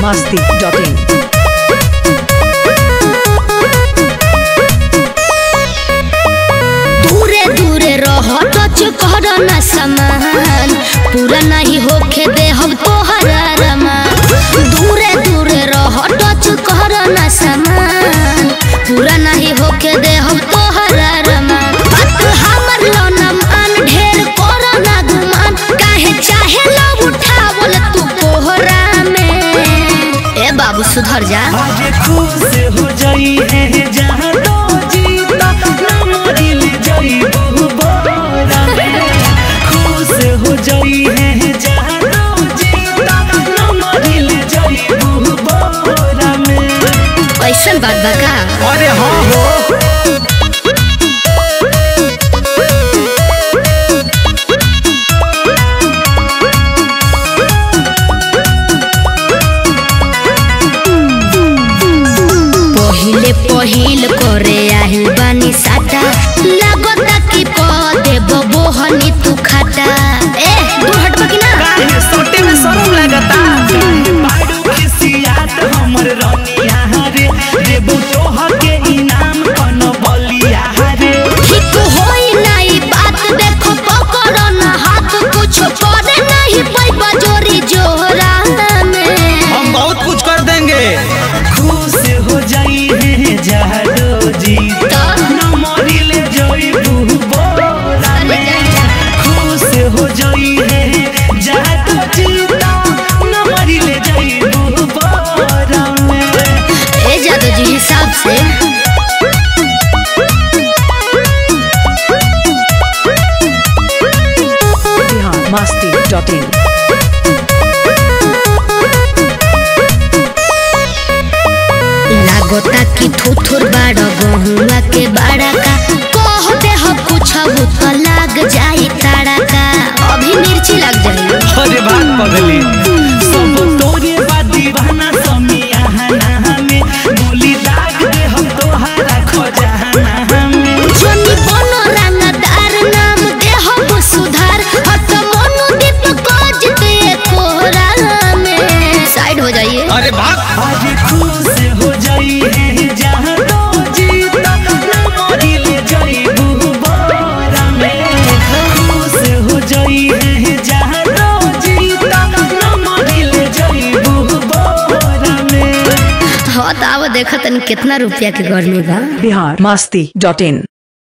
masti.in. दूरे दूरे रह टच कर न समान पूरा नहीं होखे दे हम तोहरा रमान दूरे दूरे रह टच कर न समान पूरा नहीं होखे दे हम तोहरा रमान बात हमर लो न मान ढेर कर न गुमान काहे चाहे लो उठावल तू कोहरा में ए बाबू सुधर जा आज खुश हो जाई है जहाँ तो जीता ना मरिल जाई बहु बोरा में खुश हो जाई है जहाँ तो जीता ना मरिल जाई बहु बोरा में ऐसन बात बा का अरे हाँ हो पहिले पहिल करे आहिल बानी साटा लागता कि पदे बबोहनी तू खाता ए तू हटबा कि ना काहे सोटे में शरम लगता काहे बाड़ू खिसियात हमर रनिया रे देबू तोहर के इनाम कन बलिया रे ठीक होई नाई बात देखो पकड़ो ना हाथ कुछ करे नहीं पैबा जोरी जोरा में हम बहुत कुछ कर देंगे खुश हो जाई है जादो जी न मरिले जोई बोरा में खुश हो जाई है जादो जी न मरिले जोई बोरा में ए जादू जी हिसाब से Bihar masti.in. लागता कि थुथुर बाड़ गहुआ के बाड़ा का कह दे हम कुछ तो लाग जाई ताड़ा का अभी मिर्ची लग जाई अरे बात पगली सब तोरे बा दीवाना समिया हमें गोली दाग दे हम तोहरा खजाना हमें जोनी बनो रंगदार नाम दे हम सुधार हट मनु दीप कोज दे कोहरा में साइड हो जाइए अरे बात आज खुश हो जाई है जहाँ तो जीता ना मरिल जाई बोरा में खुश हो जाई है जहाँ तो जीता ना मरिल जाई बोरा में हाँ तो आओ देखो तनी कितना रुपया के घर में बा Bihar masti.in.